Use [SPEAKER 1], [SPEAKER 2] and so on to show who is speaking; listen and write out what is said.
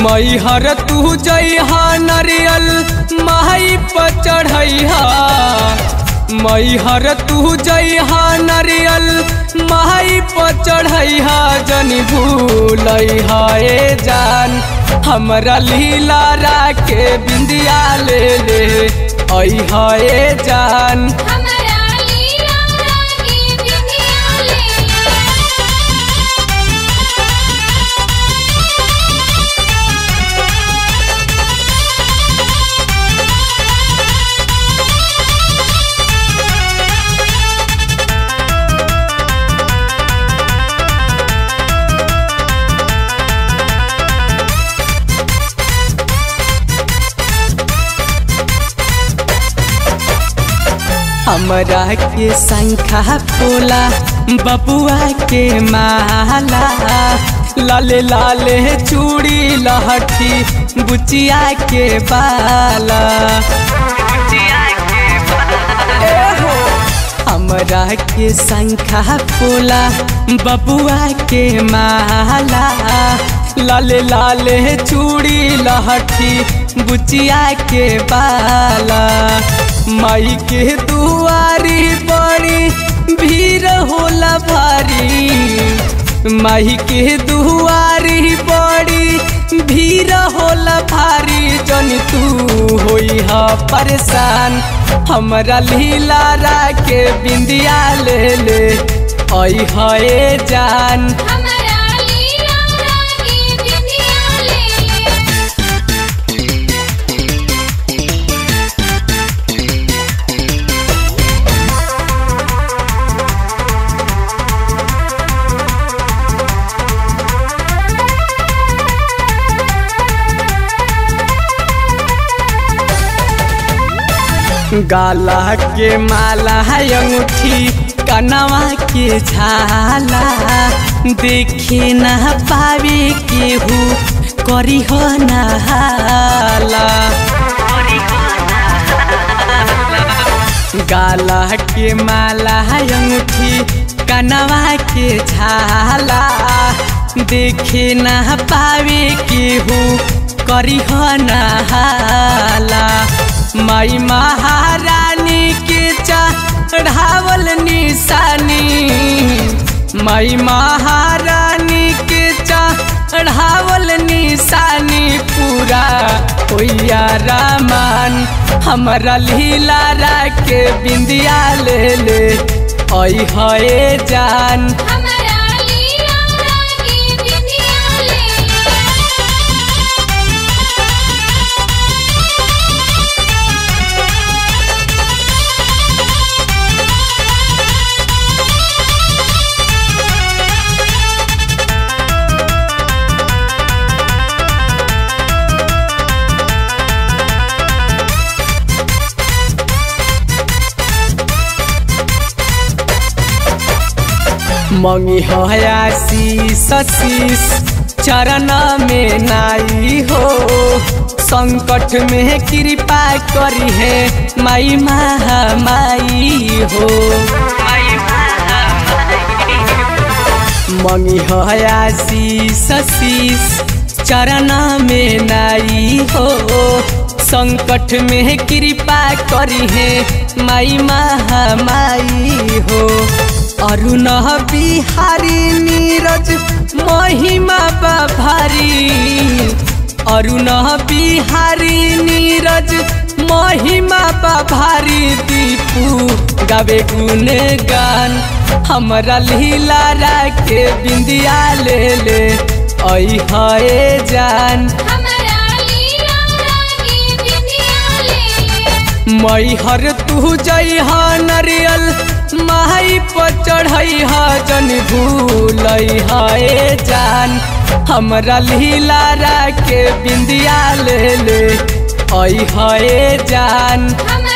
[SPEAKER 1] मैहर तू जइहा नरियल माई पर चढ़ैहा मैहर तू जइहा नरियल माई पर चढ़ैहा जनी भूलैहा ए जान हमरा लीला राके बिंदिया ले ले ऐहा ए जान
[SPEAKER 2] हमरा लीला रानी बिंदिया ले
[SPEAKER 1] हमरा के शंखा फूला बबुआ के माला लाले लाले चूड़ी लहठी बुचिया के बाला एहो, हमरा के शंखा फूला बबुआ के माला लाले लाले चूड़ी लहठी बुचिया के बाला माई के दुआरी बड़ी भीड़ होला भारी माई के दुआरी बड़ी भीड़ होला भारी जन तू होई हा परेशान हमरा लीला राके बिंदिया ले ले आई है जान
[SPEAKER 2] हमरा लीला रानी बिंदिया ले
[SPEAKER 1] गाला के माला है अंगूठी कनवा के झाला देखे न पावे केहू करी हो नहाला गाला के माला है अंगूठी कनवा के झाला देखे न पावे केहू करी हो नहाला माई महारानी के चढ़ावल निशानी माई महारानी के चढ़ावल निशानी पूरा होइया रामान हमरा लीला राके बिंदिया ले ले आई है जान
[SPEAKER 2] हमरा लीला रानी बिंदिया ले
[SPEAKER 1] मंगी हयासी सशीस चरण में नाई हो संकट में कृपा करी है माई महामाई हो मंगी हयासी सशीस चरण में नाई हो संकट में कृपा करी है माई महामाई हो अरुण बिहारी नीरज महिमा भारी अरुण बिहारी नीरज महिमा भारी दीपू गावे गुण गान हमरा लीला राके बिंदिया ले ले आई है जान
[SPEAKER 2] हमरा लीला रानी बिंदिया ले
[SPEAKER 1] मैहर तू जइहा नरियल माई पर चढ़ैहा जन भूलैहा ए जान हमरा लीला राके बिंदिया ले ले आई है जान
[SPEAKER 2] हमरा